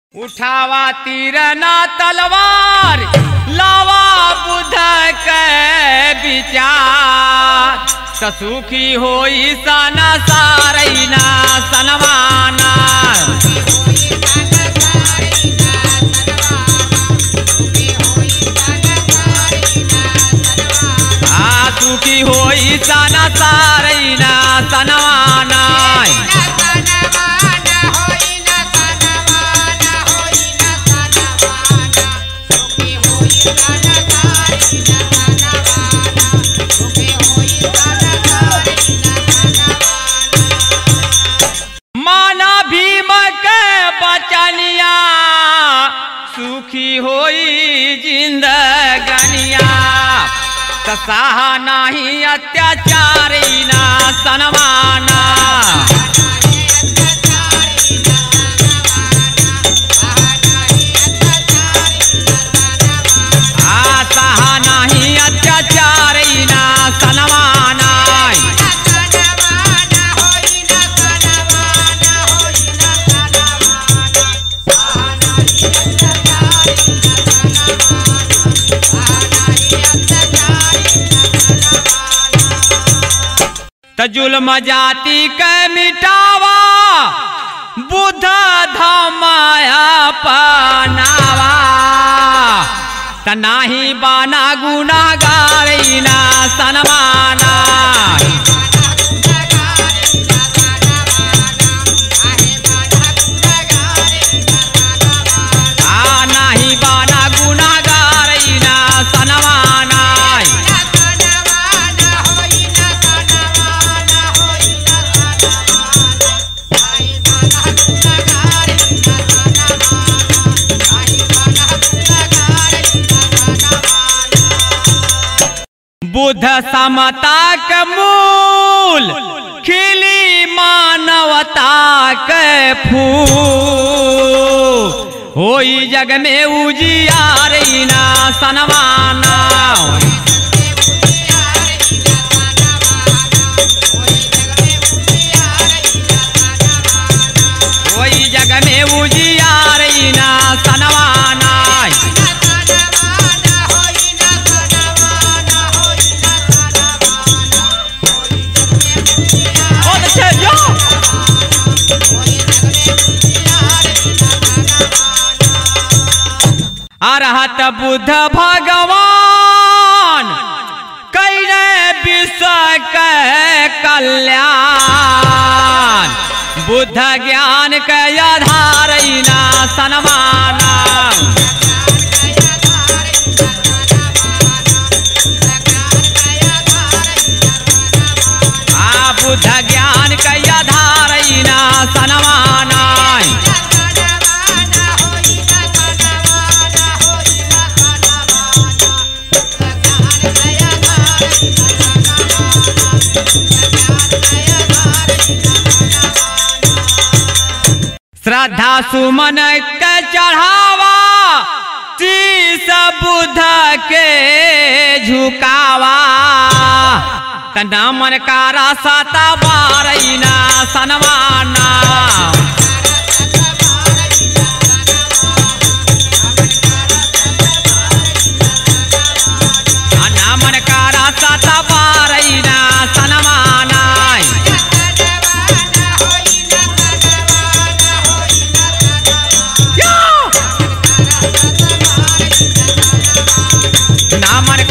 उठावा तीर ना तलवार लावा बुध के विचार त सुखी होई सन सारैना सनवाना आ सुखी होई सन सारैना सनवाना माना भीम के बचनिया सुखी होई जिंदगनिया तसाहा नाही अत्याचारी ना सनमाना आ सहा नाही अत्याचारी ना सनमाना त जुल्म जाति के मिटावा बुद्ध धमाया पनावा त नाही बाना गुनागारी ना सनमाना आ नाही बाना गुनागारी ना सनमाना बुद्ध समता के मूल खिली मानवता के फूल होई जग में उजियार ना सनवाना होई जग में उजियार ना सनवाना बहुत अच्छे जो अरहत बुद्ध भगवान कैले विश्व के कल्याण बुद्ध ज्ञान के आधार ना सनमाना आ बुद्ध ज्ञान के आधार ना सनमाना श्रद्धा सुमन के चढ़ावा शीस बुद्ध के झुकावा तना मन का रासता बारैना सनवाना तना मन का रासता बारैना सनवाना नामन